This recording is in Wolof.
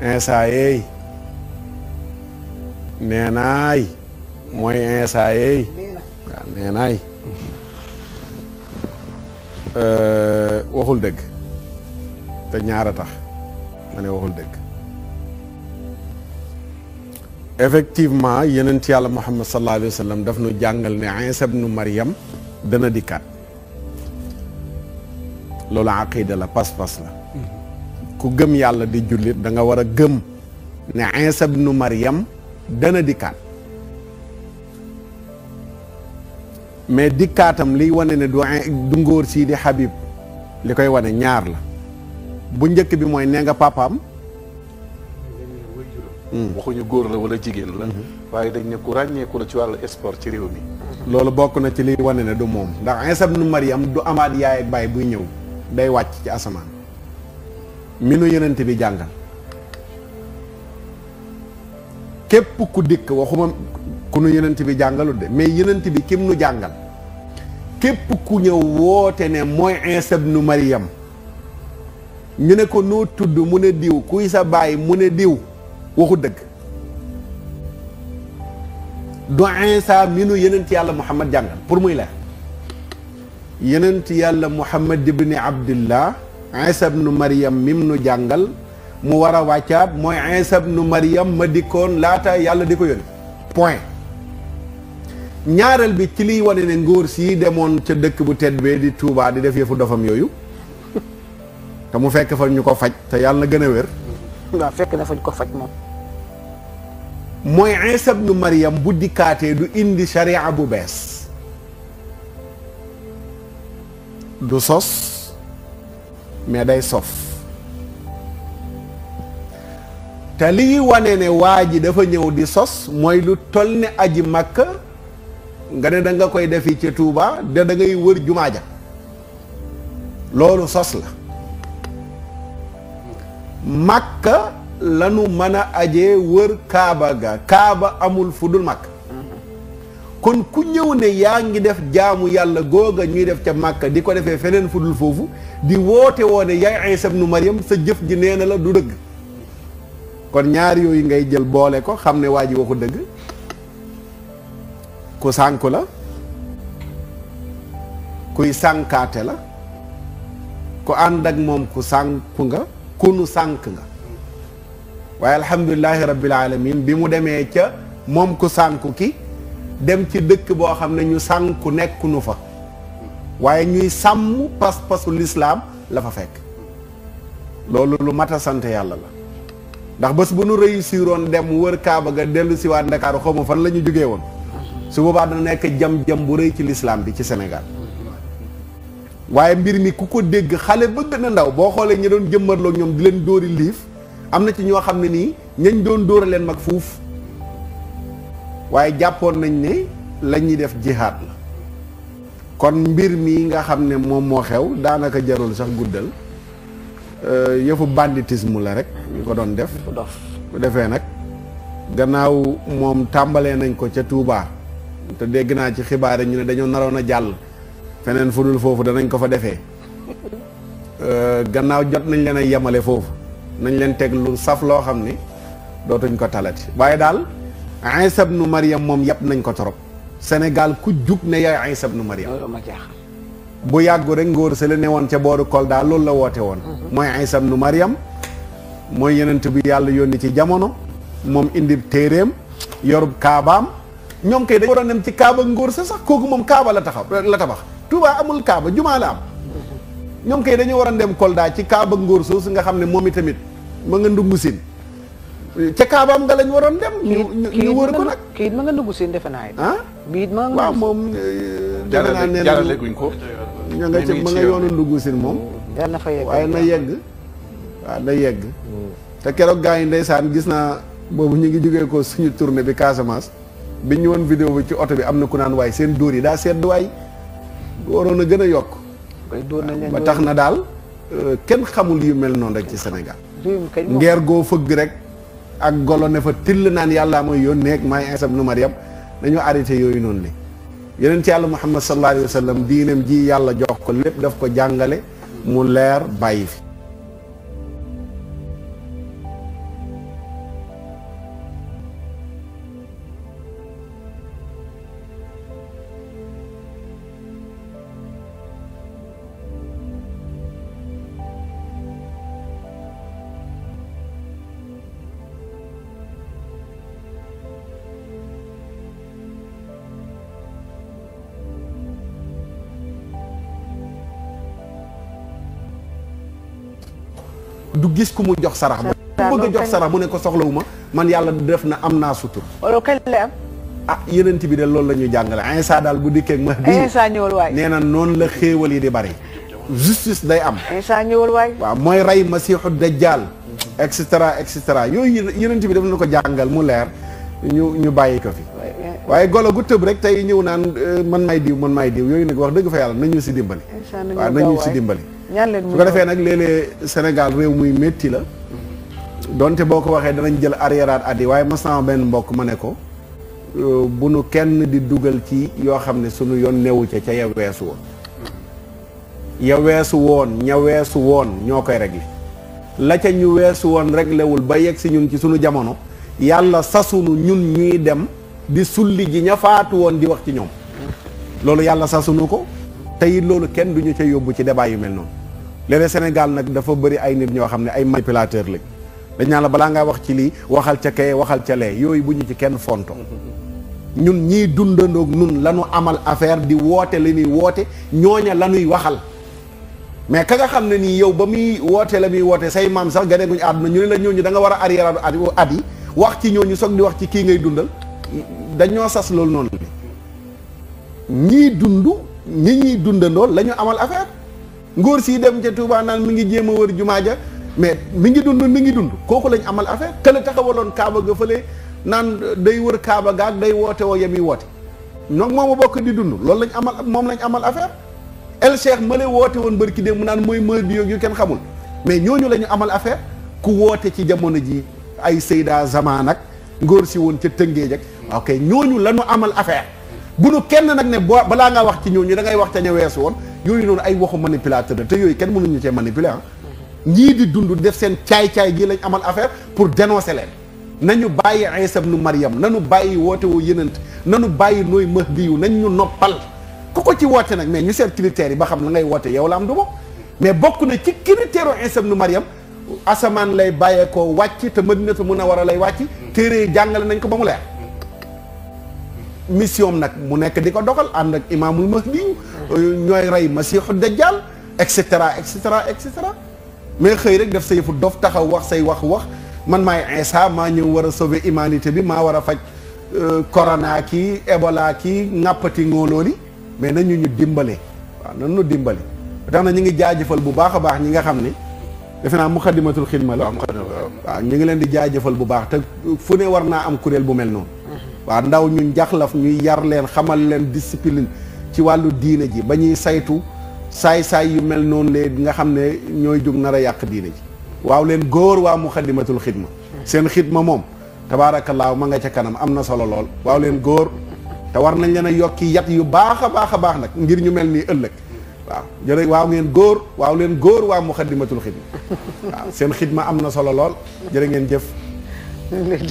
Insa yeey nee naay mooy Insa yeey waaw nee naay waxul dëgg te ñaara tax ma ne waxul dëgg effectivement yenent yàlla muhammad sallallahu alayhi wa sallam daf nu jàngal ne Iisa ibnu Maryam dana dikkaat loolu aqida la pas-pas la ku gëm yàlla di jullit da nga war a gëm ne Iisa ibnu Maryam dana dikkaat mais dikkaatam liy wane ne du du ngóor sii di Habib li koy wane ñaar la bu njëkk bi mooy nee nga papaam waxuñu góor la wala jigéen la waaye dañ ne ku ràññeeku la ci wàllu sport ci réew mi loolu bokk na ci liy wane ne du moom ndax Iisa ibnu Maryam du amaat yaay ak baay buy ñëw day wàcc ci asamaan mi nu yenent bi jàngal képp ku dikk waxuma ku nu yenent bi jàngalut de mais yenent bi kim nu jàngal képp ku ñëw woote ne mooy Iisa ibnu Maryam ñu ne ko noo tudd mu ne diw kuy sa baay mu ne diw waxu dëgg du Iisa mi nu yenent yàlla Muhammad jàngal pour muy leer yenent yàlla Muhammad ibni Abdillah Iisa ibnu Maryam mim nu jàngal mu war a wàccaat mooy Iisa ibnu Maryam ma dikkoon laata yàlla di ko yónni point ñaareel bi ci liy wane ne ngóor sii demoon ca dëkk bu tedd bee di Tuubaa di def yëfu dofam yooyu te mu fekk fa ñu ko faj te yàlla na gën a wér waaw fekk na fañ ko faj moom mooy Iisa ibnu Maryam bu dikkaatee du indi sharia bu bees du sos mais day sof te lii wane ne waa ji dafa ñëw di sos mooy lu toll ne aji Makka nga ne da nga koy defi ci Touba de da ngay wër jumaa ja loolu sos la Makka lanu mën a ajee wër Kaaba ga Kaaba amul fu dul Makka kon ku ñëw ne yaa ngi def jaamu yàlla googa ñuy def ca Makka di ko defee feneen fu dul foofu di woote woo ne yaay Iisa ibnu Maryam sa jëf ji nee na la du dëgg kon ñaar yooyu ngay jël boole ko xam ne waa ji waxu dëgg ku sànku la kuy sànkaate la ku ànd ak moom ku sànku nga ku nu sànk nga waaye alhamdulilahi rabbil alamin bi mu demee ca moom ku sànku ki dem ci dëkk boo xam ne ñu sànku nekkunu fa waaye ñuy sàmm pas-pasu lislaam la fa fekk loolu lu mat a sant yàlla la ndax bés bu nu réussiroon dem wër Kaaba ga dellu si waat Ndakaaru xaw ma fan la ñu jógee woon su boobaa dana nekk jam-jam bu rëy ci lislaam bi ci Sénégal waaye mbir mi ku ko dégg xale ba gën a ndaw boo xoolee ñi doon jëmmarloo ñoom di leen dóori liif am na ci ñoo xam ne nii ñañ doon dóora leen mag fuuf waaye jàppoon nañ ne la ñuy def jihaad la kon mbir mi nga xam ne moom moo xew daanaka jarul sax guddal yëfu banditisme la rek ñu ko doon def dof bu defee nag gannaaw moom tàmbalee nañ ko ca Touba te dégg naa ci xibaar ñu ne dañoo naroon a jàll feneen fu dul foofu danañ ko fa defee gannaaw jot nañ leen a yemale foofu nañ leen teg lu saf loo xam ne dootuñ ko talati waaye daal Iisa ibnu Maryam moom yàpp nañ ko torop Sénégal ku jug ne yaay Iisa ibnu Maryam loolu ma jaaxal bu yàggu rek ngóor sa la ne woon ca booru Kolda loolu la woote woon mooy Iisa ibnu Maryam mooy yenent bi yàlla yónni ci jamono moom indi téeréem yorub kaabaam ñoom kay dañu waroon dem ci kaaba ngóor sa sax kooku moom kaaba la taxaw la tabax Touba amul kaaba jumaa la am ñoom kay dañu waroon dem Kolda ci kaaba ngóor soosu nga xam ne moom itamit ma nga ndungu sin ca kaabaam nga lañ waroon dem ñu ñu wër ko nag kii it ma nga dugg seen defe naa it ah bii it ma nga waaw moom defe naa ne jaarale guñ ko ña nga ca ma nga yoonu ndungu sin moom yal na fa yegg waaye na yegg waaw na yegg te keroog gaa yi ndeysaan gis naa boobu ñu ngi jógee ko suñu tournée bi Casamance bi ñu woon vidéo bi ci oto bi am na ku naan waay seen dóor yi daa sedd waay waroon a gën a yokk koy dóor nañ leen ba tax na daal kenn xamul yu mel noonu rek ci Sénégal réew mi kañ moom ngeer goo fëgg rek ak golo ne fa till naan yàllaa mooy yónnee ak maay Iisa ibnu Maryam dañoo arrêté yooyu noonu li yeneen ci yàlla Muhammad sallallahu alayhi wa sallam diineem ji yàlla jox ko lépp daf ko jàngale mu leer bàyyi fi du gis ku mu jox sarax ba ku bëgg a jox sarax mu ne ko soxlawu ma man yàlla def na am naa sutur wala kañ lay am. ah yenent bi de loolu la ñuy jàngale Insa daal bu dikkee ak Mahdi Insa ñëwal waay. nee na noonu la xéewal yi di bari justice day am Insa ñëwal waay. waaw mooy rey masiixu dajjal et cetera et cetera yooyu yenent bi daf na ko jàngal mu leer ñu ñu bàyyi ko fi waaye golo gu tëb rek tey ñëw naan euh, man may diw man may diw yooyu nag wax dëgg fa yàlla nañu si dimbali Insa nañu waaw gaaw nañu si waay. dimbali ñaan leen su mu ko defee nag léeg-léeg Sénégal réew muy métti la donte boo ko waxee danañ jël arriéraat at yi waaye ma sama benn mbokk ma ne ko euh, bu nu kenn di dugal ci yoo xam ne sunu yoon newu ca ca ya weesu woon ya weesu woon ña weesu woon ñoo koy réglé la ca ñu weesu woon réglé wul ba yegg si ñun ci sunu jamono yàlla sasunu ñun ñuy dem di sulli ji ña faatu woon di wax ci ñoom loolu yàlla sasunu ko te it loolu kenn duñu ca yóbbu ci débat yu mel noonu léeg-léeg Sénégal nag dafa bëri ay nit ñoo xam ne ay manipulateur lañ dañ naan la balaa ngaa wax ci lii waxal ca kay waxal ca lee yooyu bu ñu ci kenn fonto ñun ñii dundandoog nun lañu amal affaire di woote la ñuy woote ñooña la ñuy waxal mais ka nga xam ne nii yow ba muy woote la muy woote say maam sax gane guñu àdduna ñu ne la ñooñu da nga war a arrière at at yi wax ci ñooñu soog di wax ci kii ngay dundal dañoo sas loolu noonu ñii dund ñi ñuy dundandoo la ñu amal affaire ngóor sii dem ca Touba naan mi ngi jéem a wër jumaa ja mais mi ngi dund mi ngi dund kooku lañ amal affaire kële taxawaloon Kaaba ga fële naan day wër Kaaba gaag day woote woo yemi woote ñoom moom a bokk di dund loolu lañ amal moom lañ amal affaire El Cheikh ma lay woote woon bërki dem mu naan mooy mooy bi yu kenn xamul mais ñooñu la ñu amal affaire ku woote ci jamono ji ay Seyda Zaman ak ngóor si woon ca Tëngéej ak ok ñooñu la ñu amal affaire bu nu kenn nag ne boo balaa ngaa wax ci ñooñu da ngay wax ca ña weesu woon yooyu noonu ay waxu manipulateur la te yooyu kenn mënuñu cee manipuler ah ñii di dund def seen caay-caay gi lañ amal affaire pour dénoncer leen nañu bàyyi Isa ibnu Maryam nañu bàyyi woote woo yenant nañu bàyyi nooy Mahdi yu nañ ñu noppal ku ko ci woote nag mais ñu seet critères yi ba xam la ngay woote yow la am du ma mais bokk na ci critère u Isa ibnu Maryam asamaan lay bàyyeekoo wàcc te Madinatu Munawwara lay wàcc téere yi jàngale nañ ko ba mu leer mission nag mu nekk di ko doxal ànd ak imaamul mahdi ñooy rey masiixu dajjal et cetera et cetera et cetera mais xëy rek def sa yëfu dof taxaw wax say wax wax man maay Isa maa ñëw war a sauver humanité bi maa war a faj corona kii Ebola kii ŋàppati ngóolooli mais nañu ñu dimbale waaw nañu ñu dimbale tax na ñu ngi jaajëfal bu baax a baax ñi nga xam ne defe naa muxadimatul xidma la waaw ñu ngi leen di jaajëfal bu baax te fu ne war naa am kuréel bu mel noonu waaw ndaw ñu njaxlaf ñuy yar leen xamal leen discipline ci wàllu diine ji ba ñuy saytu saay-saay yu mel noonu lee nga xam ne ñooy jóg nar a yàq diine ji waaw leen góor waa muxadimatul xidma seen xidma moom tabaarakallaahu ma nga ca kanam am na solo lool waaw leen góor te war nañ leen a yokki yat yu baax a baax a baax nag ngir ñu mel nii ëllëg waaw jërë waaw ngeen góor waaw leen góor waa muxadimatul xidma waaw seen xidma am na solo lool jërë ngeen jëf